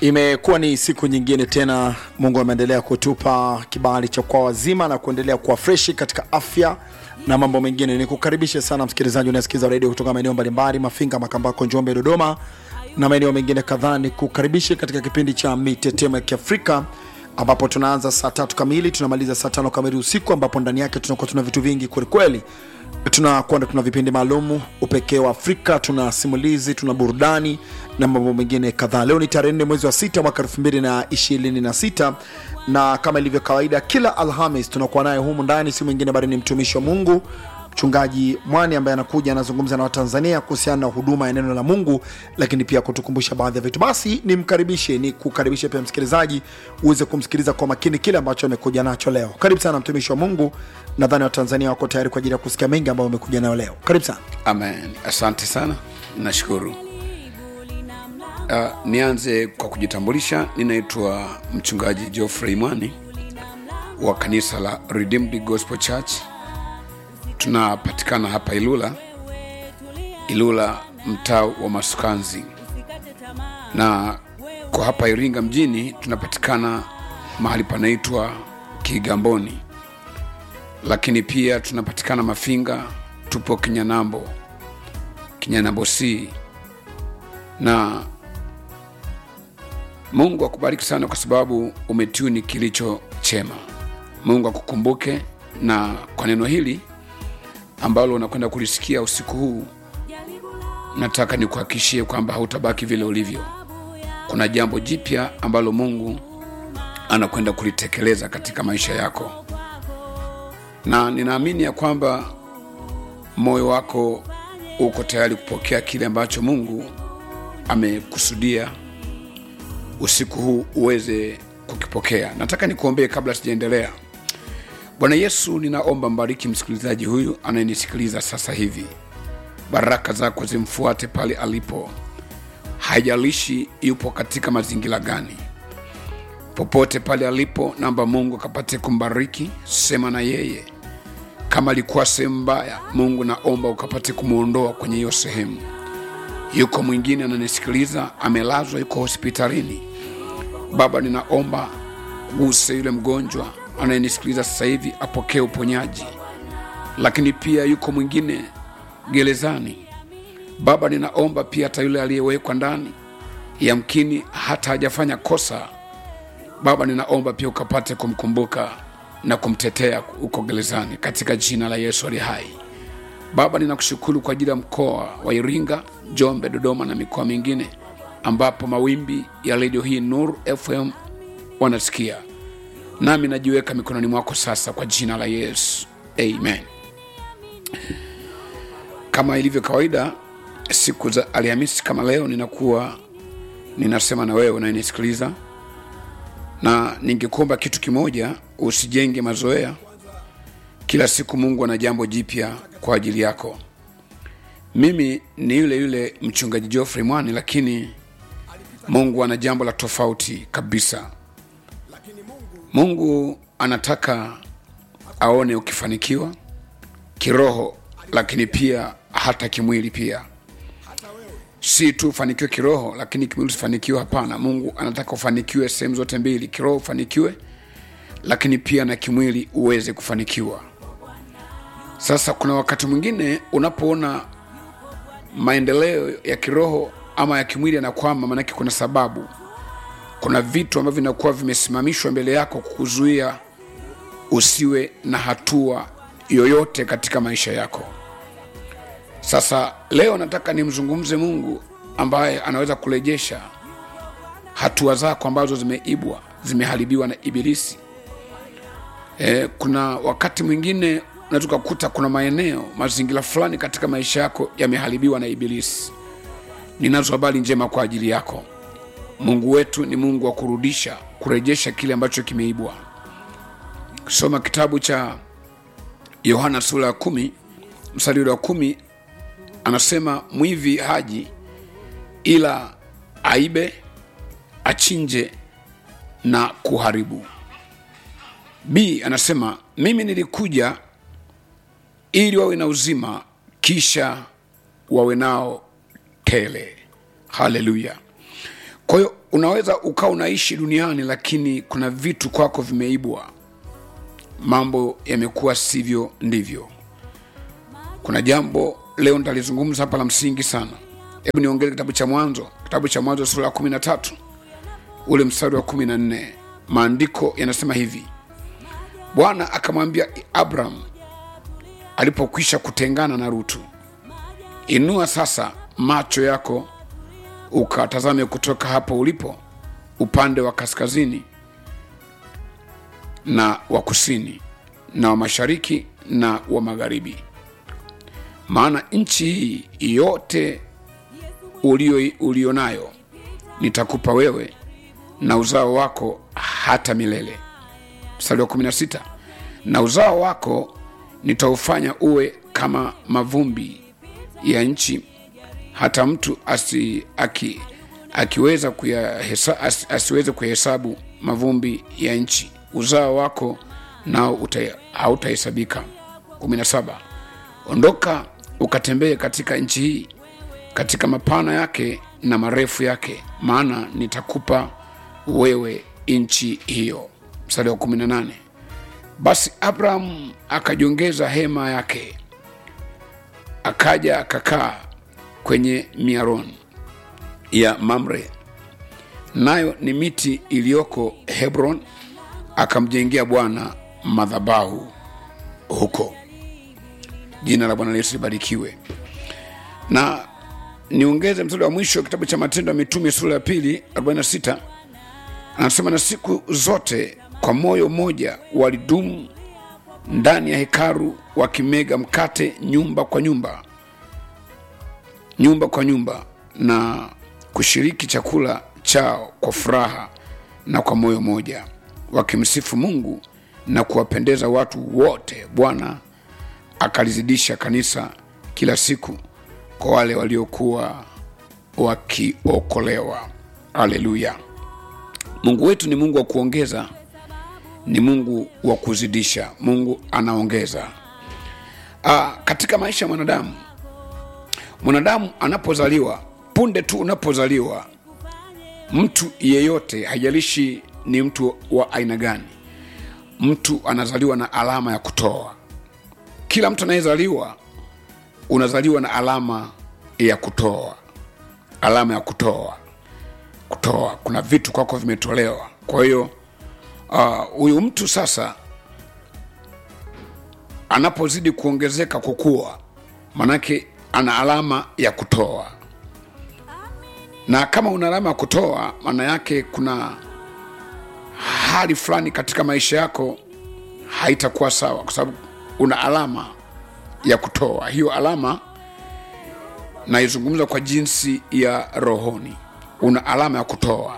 Imekuwa ni siku nyingine tena, Mungu ameendelea kutupa kibali cha kwa wazima na kuendelea kuwa freshi katika afya na mambo mengine. Nikukaribishe sana msikilizaji unayesikiza redio kutoka maeneo mbalimbali, Mafinga, Makambako, Njombe, Dodoma na maeneo mengine kadhaa. Nikukaribishe katika kipindi cha mitetemo ya Kiafrika ambapo tunaanza saa tatu kamili tunamaliza saa tano kamili usiku, ambapo ndani yake tunakuwa tuna vitu vingi kwelikweli tunakwenda tuna vipindi maalum upekee wa Afrika, tuna simulizi, tuna burudani na mambo mengine kadhaa. Leo ni tarehe nne mwezi wa sita mwaka elfu mbili na ishirini na sita na kama ilivyo kawaida, kila Alhamis tunakuwa naye humu ndani, si mwingine bali ni mtumishi wa Mungu Mchungaji Mwani ambaye anakuja anazungumza na Watanzania kuhusiana na huduma ya neno la Mungu, lakini pia kutukumbusha baadhi ya vitu. Basi nimkaribishe, ni kukaribishe pia msikilizaji uweze kumsikiliza kwa makini kile ambacho amekuja nacho leo. Karibu sana mtumishi wa Mungu, nadhani Watanzania wako tayari kwa ajili ya kusikia mengi ambayo umekuja nayo leo. Karibu sana. Amen, asante sana, nashukuru. Uh, nianze kwa kujitambulisha. Ninaitwa mchungaji Geoffrey Mwani wa kanisa la Redeemed Gospel Church. Tunapatikana hapa Ilula, Ilula mtaa wa Masukanzi, na kwa hapa Iringa mjini tunapatikana mahali panaitwa Kigamboni, lakini pia tunapatikana Mafinga, tupo Kinyanambo, Kinyanambo C na Mungu akubariki sana kwa sababu umetuni kilicho chema. Mungu akukumbuke na kwa neno hili ambalo unakwenda kulisikia usiku huu, nataka nikuhakikishie kwamba hautabaki vile ulivyo. Kuna jambo jipya ambalo Mungu anakwenda kulitekeleza katika maisha yako, na ninaamini ya kwamba moyo wako uko tayari kupokea kile ambacho Mungu amekusudia usiku huu uweze kukipokea. Nataka nikuombee kabla sijaendelea. Bwana Yesu, ninaomba mbariki msikilizaji huyu anayenisikiliza sasa hivi, baraka zako zimfuate pale alipo, haijalishi yupo katika mazingira gani, popote pale alipo, naomba Mungu akapate kumbariki. Sema na yeye, kama alikuwa sehemu mbaya, Mungu naomba ukapate kumwondoa kwenye hiyo sehemu. Yuko mwingine ananisikiliza, amelazwa, yuko hospitalini. Baba, ninaomba guse yule mgonjwa anayenisikiliza sasa hivi apokee uponyaji, lakini pia yuko mwingine gerezani. Baba, ninaomba pia hata yule aliyewekwa ndani, yamkini hata hajafanya kosa. Baba, ninaomba pia ukapate kumkumbuka na kumtetea huko gerezani, katika jina la Yesu ali hai. Baba, ninakushukuru kwa ajili ya mkoa wa Iringa, Njombe, Dodoma na mikoa mingine ambapo mawimbi ya redio hii Nuru FM wanasikia, nami najiweka mikononi mwako sasa kwa jina la Yesu, amen. Kama ilivyo kawaida, siku za Alhamisi kama leo, ninakuwa ninasema na wewe unayenisikiliza, na ningekuomba kitu kimoja, usijenge mazoea. Kila siku Mungu ana jambo jipya kwa ajili yako. Mimi ni yule yule mchungaji Geoffrey Mwani, lakini Mungu ana jambo la tofauti kabisa. Mungu anataka aone ukifanikiwa kiroho, lakini pia hata kimwili pia. Si tu ufanikiwe kiroho, lakini kimwili usifanikiwe. Hapana, Mungu anataka ufanikiwe sehemu zote mbili, kiroho ufanikiwe, lakini pia na kimwili uweze kufanikiwa. Sasa kuna wakati mwingine unapoona maendeleo ya kiroho ama ya kimwili yanakwama, maanake kuna sababu, kuna vitu ambavyo vinakuwa vimesimamishwa mbele yako kukuzuia usiwe na hatua yoyote katika maisha yako. Sasa leo nataka nimzungumze Mungu ambaye anaweza kurejesha hatua zako ambazo zimeibwa, zimeharibiwa na Ibilisi. E, kuna wakati mwingine unaweza ukakuta kuna maeneo, mazingira fulani katika maisha yako yameharibiwa na Ibilisi. Ninazo habari njema kwa ajili yako. Mungu wetu ni Mungu wa kurudisha, kurejesha kile ambacho kimeibwa. Soma kitabu cha Yohana sura ya kumi mstari ule wa kumi anasema mwivi haji ila aibe, achinje na kuharibu. B anasema mimi nilikuja ili wawe na uzima, kisha wawe nao tele. Haleluya! kwa hiyo unaweza ukawa unaishi duniani lakini kuna vitu kwako vimeibwa mambo yamekuwa sivyo ndivyo kuna jambo leo nitalizungumza hapa la msingi sana hebu niongeze kitabu cha mwanzo kitabu cha mwanzo sura ya kumi na tatu ule mstari wa kumi na nne maandiko yanasema hivi bwana akamwambia abraham alipokwisha kutengana na rutu inua sasa macho yako ukatazame kutoka hapo ulipo upande wa kaskazini na wa kusini na wa mashariki na wa magharibi maana nchi hii yote ulio, ulio nayo nitakupa wewe na uzao wako hata milele mstari wa 16 na uzao wako nitaufanya uwe kama mavumbi ya nchi hata mtu asi, aki, akiweza kuyahesa, as, asiweze kuhesabu mavumbi ya nchi uzao wako nao uta- hautahesabika 17 ondoka ukatembee katika nchi hii katika mapana yake na marefu yake maana nitakupa wewe nchi hiyo mstari wa 18 basi abraham akajiongeza hema yake akaja akakaa kwenye miaron ya mamre nayo ni miti iliyoko hebron akamjengea bwana madhabahu huko jina la bwana yesu libarikiwe na niongeze mstari wa mwisho wa kitabu cha matendo ya mitume sura ya pili 46 anasema na siku zote kwa moyo mmoja walidumu ndani ya hekaru wakimega mkate nyumba kwa nyumba nyumba kwa nyumba na kushiriki chakula chao kwa furaha na kwa moyo mmoja wakimsifu mungu na kuwapendeza watu wote bwana akalizidisha kanisa kila siku kwa wale waliokuwa wakiokolewa haleluya mungu wetu ni mungu wa kuongeza ni mungu wa kuzidisha mungu anaongeza Aa, katika maisha ya mwanadamu mwanadamu anapozaliwa punde tu unapozaliwa mtu yeyote haijalishi ni mtu wa aina gani mtu anazaliwa na alama ya kutoa kila mtu anayezaliwa unazaliwa na alama ya kutoa alama ya kutoa kutoa kuna vitu kwako vimetolewa kwa hiyo ah, huyu uh, mtu sasa anapozidi kuongezeka kukua manake ana alama ya kutoa na kama una alama ya kutoa maana yake kuna hali fulani katika maisha yako haitakuwa sawa kwa sababu una alama ya kutoa hiyo alama naizungumza kwa jinsi ya rohoni una alama ya kutoa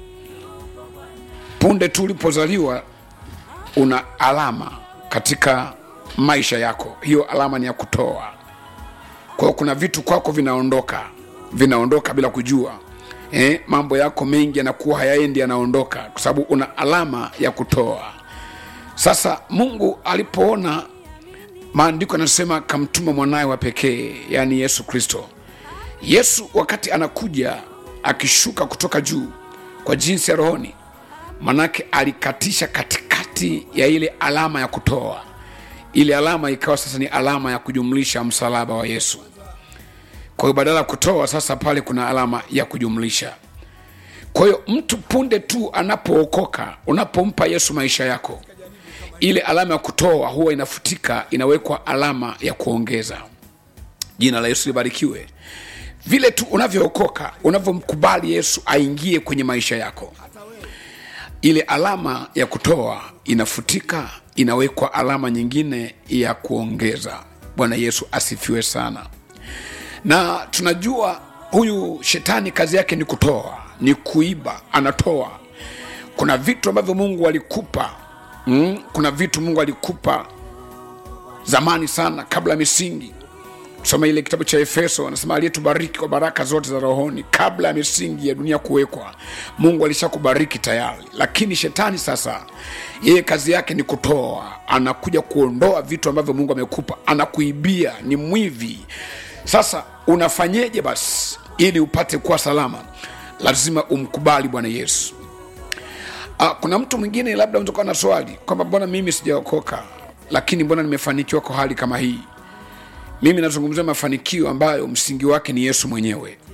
punde tu ulipozaliwa una alama katika maisha yako hiyo alama ni ya kutoa kwa hiyo kuna vitu kwako vinaondoka vinaondoka bila kujua eh, mambo yako mengi yanakuwa hayaendi yanaondoka kwa sababu una alama ya kutoa sasa mungu alipoona maandiko yanasema kamtuma mwanaye wa pekee yaani yesu kristo yesu wakati anakuja akishuka kutoka juu kwa jinsi ya rohoni manake alikatisha katikati ya ile alama ya kutoa ile alama ikawa sasa ni alama ya kujumlisha msalaba wa yesu kwa hiyo badala ya kutoa sasa pale kuna alama ya kujumlisha kwa hiyo mtu punde tu anapookoka unapompa yesu maisha yako ile alama ya kutoa huwa inafutika inawekwa alama ya kuongeza jina la yesu libarikiwe vile tu unavyookoka unavyomkubali yesu aingie kwenye maisha yako ile alama ya kutoa inafutika inawekwa alama nyingine ya kuongeza bwana yesu asifiwe sana na tunajua huyu shetani kazi yake ni kutoa ni kuiba anatoa kuna vitu ambavyo mungu alikupa mm? kuna vitu mungu alikupa zamani sana kabla ya misingi soma ile kitabu cha efeso anasema aliyetubariki kwa baraka zote za rohoni kabla ya misingi ya dunia kuwekwa mungu alishakubariki tayari lakini shetani sasa yeye kazi yake ni kutoa anakuja kuondoa vitu ambavyo mungu amekupa anakuibia ni mwivi sasa unafanyeje basi ili upate kuwa salama lazima umkubali bwana yesu Ah, kuna mtu mwingine labda unatoka na swali kwamba mbona mimi sijaokoka lakini mbona nimefanikiwa kwa hali kama hii mimi nazungumzia mafanikio ambayo msingi wake ni yesu mwenyewe